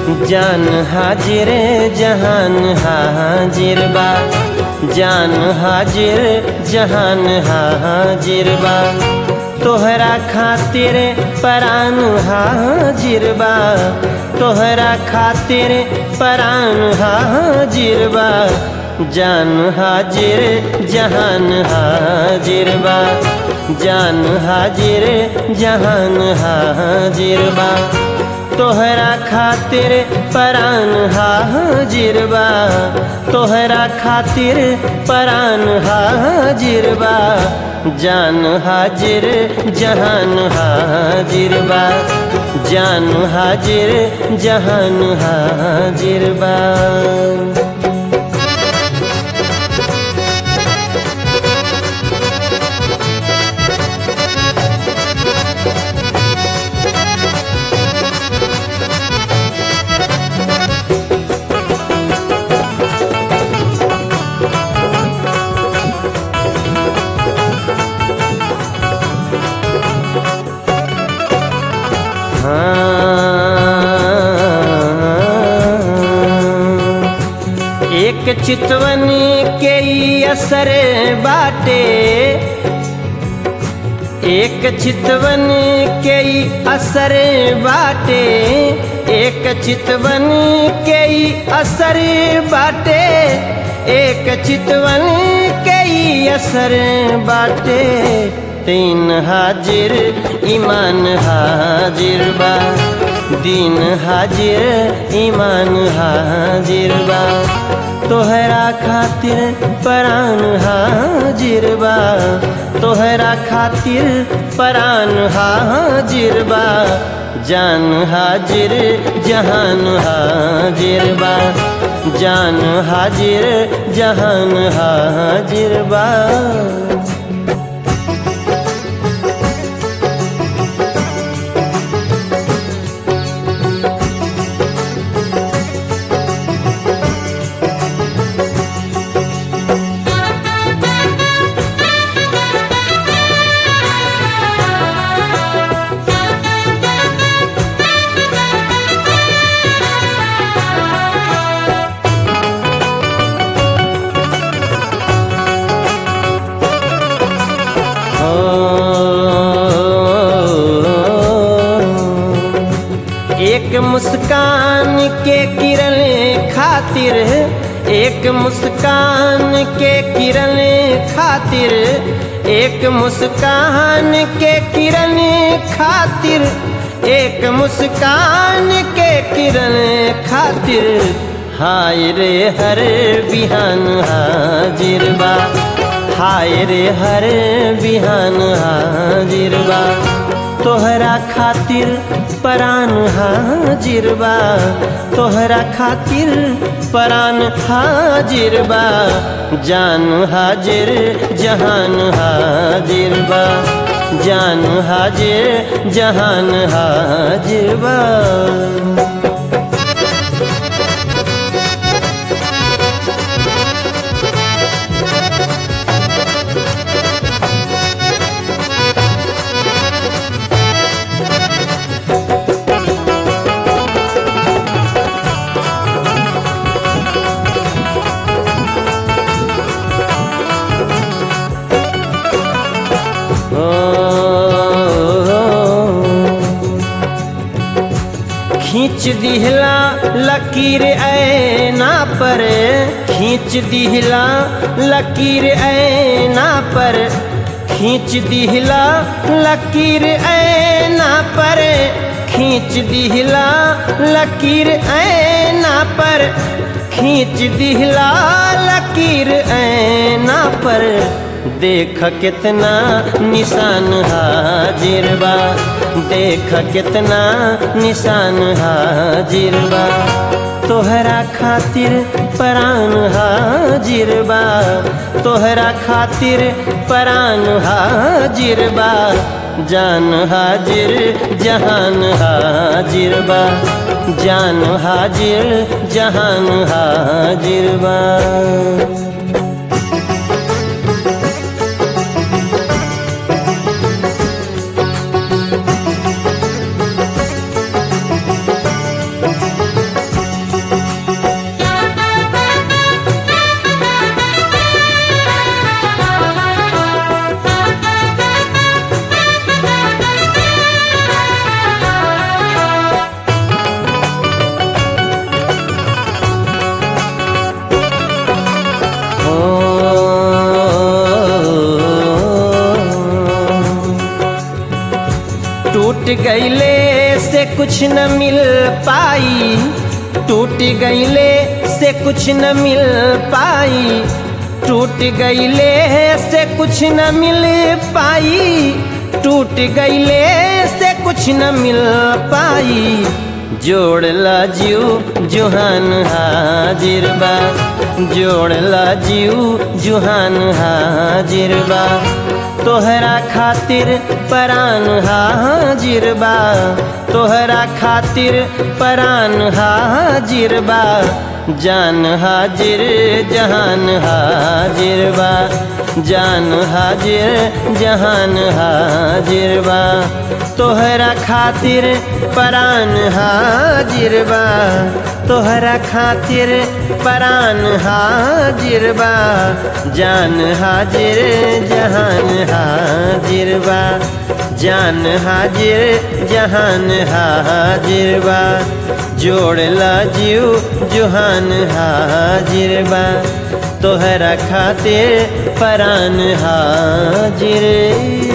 जान हाजिर जहान हाजिर बा जान हाजिर जहान हाजिर बा तोहरा खातिर परान हाजिर बा तोहरा खातिर परान हाजिर बा जान हाजिर जहान हाजिर बा जान हाजिर जहान हाजिर बा तोहरा खातिर परान हाजिर बा तोहरा खातिर परान हाजिर बा जान हाजिर जहान हाजिर बा जान हाजिर जहान हाजिर बा एक चितवन के ई असर बाटे एक चितवन के ई असर बाटे एक चितवन के ई असर बाटे एक चितवन के ई असर बाटे तीन हाजिर ईमान हाजिर बा दीन हाजिर ईमान हाजिर बा तोहरा खातिर परान हाजिर बा तोहरा खातिर परान हाजिर बा जान हाजिर जहान हाजिर बा जान हाजिर जहान हाजिर बा एक मुस्कान के किरण खातिर एक मुस्कान के किरण खातिर एक मुस्कान के किरण खातिर एक मुस्कान के किरण खातिर हाय रे हर बिहान हाजिर बा हाय रे हर बिहान हाजिर बा तोहरा खातिर परान हाजिर बा तोहरा खातिर परान हाजिर बा जान हाजिर जहान हाजिर बा जान हाजिर जहान हाजिर बा खींच दिहला लकीर ऐना पर खींच दिहला लकीर ऐना पर खींच दिहला लकीर ऐना पर खींच दिहला लकीर ऐना पर खींच दिहला लकीर ऐना पर देख कितना निशान हाजिर बा देख कितना निशान हाजिर बा तोहरा खातिर परान हाजिर बा तोहरा खातिर परान हाजिर बा जान हाजिर जहान हाजिर बा जान हाजिर जहान हाजिर बा गईले से कुछ न मिल पाई टूट गईले से कुछ न मिल पाई टूट गईले से कुछ न मिल पाई टूट गईले से कुछ न मिल पाई जोड़ला जीव जुहान हाजिर बा जोड़ला जीव जुहान हाजिर बा तोहरा खातिर परान हाजिर बा तोहरा खातिर परान हाजिर बा जान हाजिर जहान हाजिर बा जान हाजिर जहान हाजिर बा तोहरा खातिर परान हाजिर बा तोहरा खातिर परान हाजिर बा जान हाजिर जहान हाजिर बा जान हाजिर जहान हाजिर बा जोड़ला जीव जुहान हाजिर बा तोहरा खातिर परान हाजिर